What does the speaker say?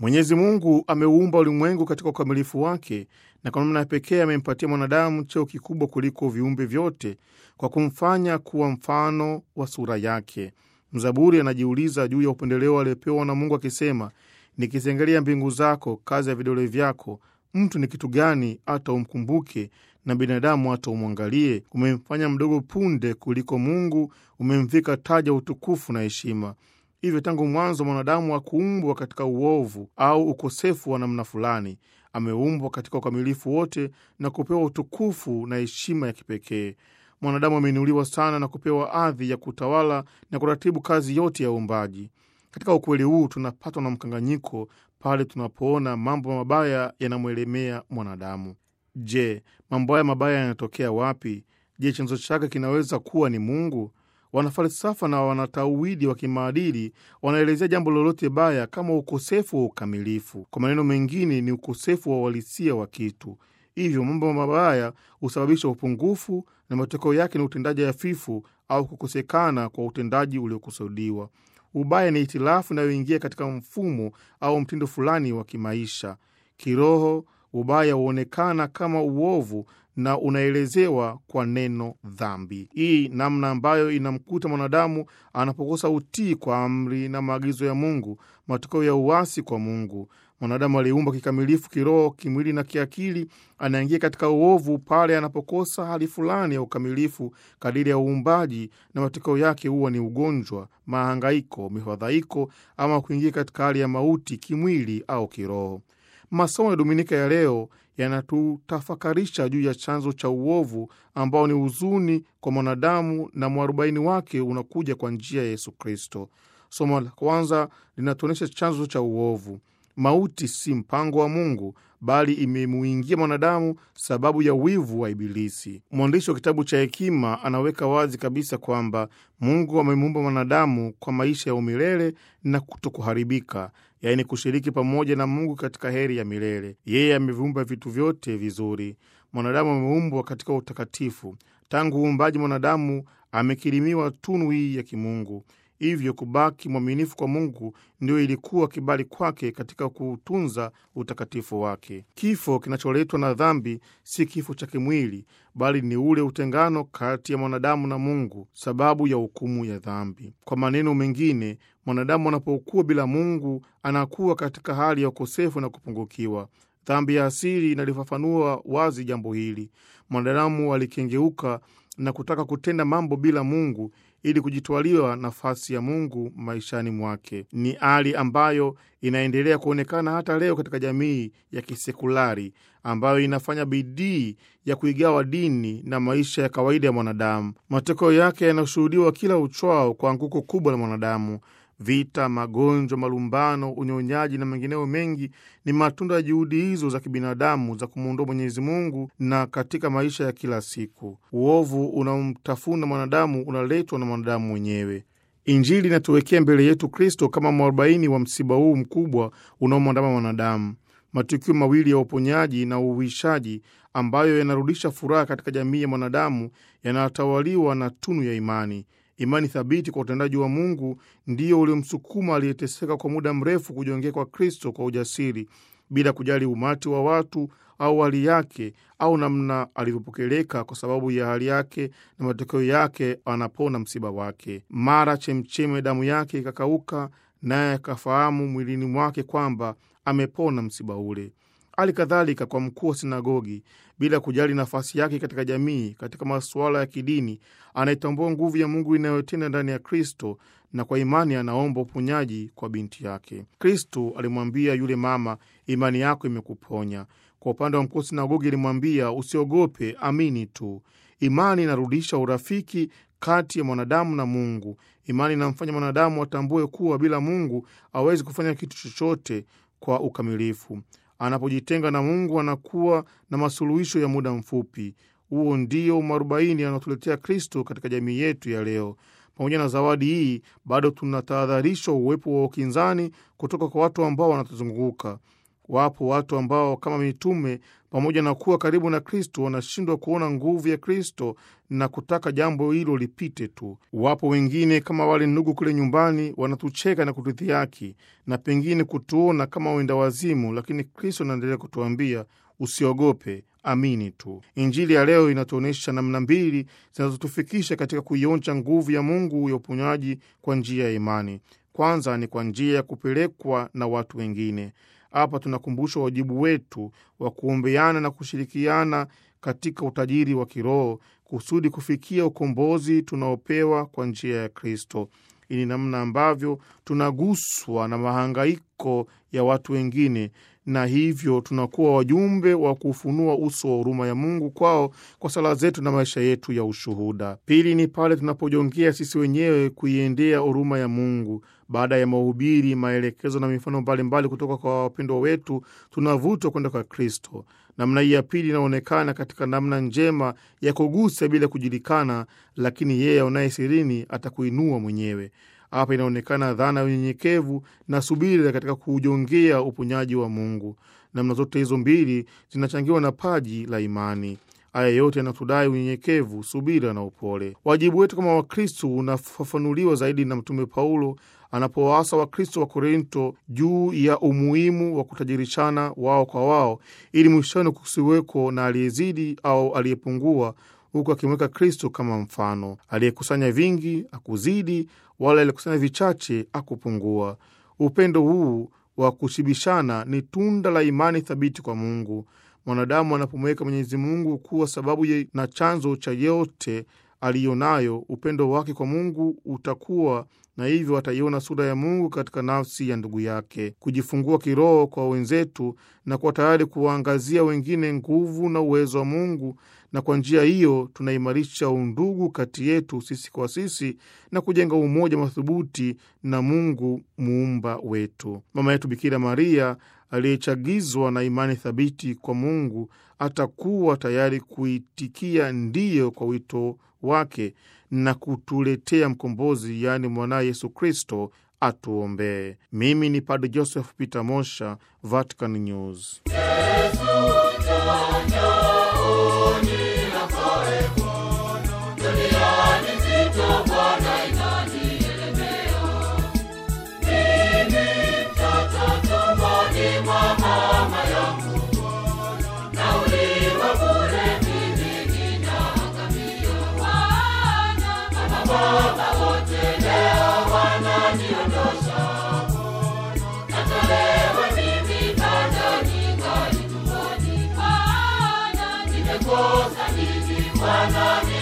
Mwenyezi Mungu ameuumba ulimwengu katika ukamilifu wake, na kwa namna ya pekee amempatia mwanadamu cheo kikubwa kuliko viumbe vyote kwa kumfanya kuwa mfano wa sura yake. Mzaburi anajiuliza juu ya upendeleo aliopewa na Mungu akisema, nikiziangalia mbingu zako, kazi ya vidole vyako, mtu ni kitu gani hata umkumbuke, na binadamu hata umwangalie? Umemfanya mdogo punde kuliko Mungu, umemvika taja utukufu na heshima. Hivyo tangu mwanzo mwanadamu hakuumbwa katika uovu au ukosefu wa namna fulani. Ameumbwa katika ukamilifu wote na kupewa utukufu na heshima ya kipekee. Mwanadamu ameinuliwa sana na kupewa adhi ya kutawala na kuratibu kazi yote ya uumbaji. Katika ukweli huu tunapatwa na mkanganyiko pale tunapoona mambo mabaya yanamwelemea mwanadamu. Je, mambo haya mabaya yanatokea wapi? Je, chanzo chake kinaweza kuwa ni Mungu? Wanafalsafa na wanatauhidi wa kimaadili wanaelezea jambo lolote baya kama ukosefu wa ukamilifu. Kwa maneno mengine, ni ukosefu wa uhalisia wa kitu. Hivyo mambo mabaya husababisha upungufu na matokeo yake ni utendaji hafifu au kukosekana kwa utendaji uliokusudiwa. Ubaya ni hitilafu inayoingia katika mfumo au mtindo fulani wa kimaisha. Kiroho, ubaya huonekana kama uovu na unaelezewa kwa neno dhambi. Hii namna ambayo inamkuta mwanadamu anapokosa utii kwa amri na maagizo ya Mungu, matokeo ya uasi kwa Mungu. Mwanadamu aliumbwa kikamilifu kiroho, kimwili na kiakili, anaingia katika uovu pale anapokosa hali fulani ya ukamilifu kadiri ya uumbaji, na matokeo yake huwa ni ugonjwa, mahangaiko, mifadhaiko ama kuingia katika hali ya mauti kimwili au kiroho. Masomo ya Dominika ya leo yanatutafakarisha juu ya chanzo cha uovu ambao ni huzuni kwa mwanadamu, na mwarobaini wake unakuja kwa njia ya Yesu Kristo. Somo la kwanza linatuonyesha chanzo cha uovu. Mauti si mpango wa Mungu, bali imemuingia mwanadamu sababu ya wivu wa Ibilisi. Mwandishi wa kitabu cha Hekima anaweka wazi kabisa kwamba Mungu amemuumba mwanadamu kwa maisha ya umilele na kutokuharibika, yaani kushiriki pamoja na Mungu katika heri ya milele. Yeye ameviumba vitu vyote vizuri. Mwanadamu ameumbwa katika utakatifu. Tangu uumbaji, mwanadamu amekirimiwa tunu hii ya kimungu. Hivyo kubaki mwaminifu kwa Mungu ndio ilikuwa kibali kwake katika kuutunza utakatifu wake. Kifo kinacholetwa na dhambi si kifo cha kimwili, bali ni ule utengano kati ya mwanadamu na Mungu, sababu ya hukumu ya dhambi. Kwa maneno mengine, mwanadamu anapokuwa bila Mungu anakuwa katika hali ya ukosefu na kupungukiwa. Dhambi ya asili inalifafanua wazi jambo hili. Mwanadamu alikengeuka na kutaka kutenda mambo bila Mungu ili kujitwaliwa nafasi ya Mungu maishani mwake. Ni hali ambayo inaendelea kuonekana hata leo katika jamii ya kisekulari ambayo inafanya bidii ya kuigawa dini na maisha ya kawaida ya mwanadamu. Matokeo yake yanashuhudiwa kila uchwao kwa anguko kubwa la mwanadamu. Vita, magonjwa, malumbano, unyonyaji na mengineo mengi ni matunda ya juhudi hizo za kibinadamu za kumwondoa Mwenyezi Mungu na katika maisha ya kila siku. Uovu unaomtafuna mwanadamu unaletwa na mwanadamu mwenyewe. Injili inatuwekea mbele yetu Kristo kama mwarobaini wa msiba huu mkubwa unaomwandama mwanadamu. Matukio mawili ya uponyaji na uhuishaji ambayo yanarudisha furaha katika jamii ya mwanadamu yanatawaliwa na tunu ya imani. Imani thabiti kwa utendaji wa Mungu ndiyo uliomsukuma aliyeteseka kwa muda mrefu kujiongea kwa Kristo kwa ujasiri, bila kujali umati wa watu au hali yake au namna alivyopokeleka kwa sababu ya hali yake, na matokeo yake anapona msiba wake. Mara chemcheme damu yake ikakauka, naye akafahamu mwilini mwake kwamba amepona msiba ule. Hali kadhalika kwa mkuu wa sinagogi, bila kujali nafasi yake katika jamii, katika masuala ya kidini, anaitambua nguvu ya Mungu inayotenda ndani ya Kristo, na kwa imani anaomba uponyaji kwa binti yake. Kristo alimwambia yule mama, imani yako imekuponya. Kwa upande wa mkuu wa sinagogi alimwambia, usiogope, amini tu. Imani inarudisha urafiki kati ya mwanadamu na Mungu. Imani inamfanya mwanadamu atambue kuwa bila Mungu hawezi kufanya kitu chochote kwa ukamilifu. Anapojitenga na Mungu anakuwa na masuluhisho ya muda mfupi. Huo ndio umwarobaini anaotuletea Kristo katika jamii yetu ya leo. Pamoja na zawadi hii, bado tunatahadharishwa uwepo wa ukinzani kutoka kwa watu ambao wanatuzunguka. Wapo watu ambao kama mitume, pamoja na kuwa karibu na Kristo, wanashindwa kuona nguvu ya Kristo na kutaka jambo hilo lipite tu. Wapo wengine kama wale ndugu kule nyumbani, wanatucheka na kutudhihaki na pengine kutuona kama wenda wazimu, lakini Kristo anaendelea kutuambia usiogope, amini tu. Injili ya leo inatuonyesha namna mbili zinazotufikisha katika kuionja nguvu ya Mungu ya uponyaji kwa njia ya imani. Kwanza ni kwa njia ya kupelekwa na watu wengine. Hapa tunakumbushwa wajibu wetu wa kuombeana na kushirikiana katika utajiri wa kiroho kusudi kufikia ukombozi tunaopewa kwa njia ya Kristo. Hii ni namna ambavyo tunaguswa na mahangaiko ya watu wengine na hivyo tunakuwa wajumbe wa kufunua uso wa huruma ya Mungu kwao kwa sala zetu na maisha yetu ya ushuhuda. Pili ni pale tunapojongea sisi wenyewe kuiendea huruma ya Mungu. Baada ya mahubiri, maelekezo na mifano mbalimbali kutoka kwa wapendwa wetu, tunavutwa kwenda kwa Kristo. Namna hii ya pili inaonekana katika namna njema ya kugusa bila kujulikana, lakini yeye aonaye sirini atakuinua mwenyewe. Hapa inaonekana dhana ya unyenyekevu na subira katika kuujongea uponyaji wa Mungu. Namna zote hizo mbili zinachangiwa na paji la imani. Haya yote yanatudai unyenyekevu, subira na upole. Wajibu wetu kama Wakristo unafafanuliwa zaidi na Mtume Paulo anapowaasa Wakristo wa Korinto juu ya umuhimu wa kutajirishana wao kwa wao, ili mwishoni kusiweko na aliyezidi au aliyepungua, huku akimweka Kristo kama mfano. Aliyekusanya vingi akuzidi, wala aliyekusanya vichache akupungua. Upendo huu wa kushibishana ni tunda la imani thabiti kwa Mungu. Mwanadamu anapomweka Mwenyezi Mungu kuwa sababu na chanzo cha yote aliyonayo, upendo wake kwa Mungu utakuwa na hivyo ataiona sura ya Mungu katika nafsi ya ndugu yake. Kujifungua kiroho kwa wenzetu na kuwa tayari kuwaangazia wengine nguvu na uwezo wa Mungu, na kwa njia hiyo tunaimarisha undugu kati yetu sisi kwa sisi na kujenga umoja madhubuti na Mungu muumba wetu. Mama yetu Bikira Maria aliyechagizwa na imani thabiti kwa Mungu atakuwa tayari kuitikia ndiyo kwa wito wake na kutuletea mkombozi, yaani mwanaye Yesu Kristo atuombee. Mimi ni Padre Joseph Peter Mosha, Vatican News. Bwana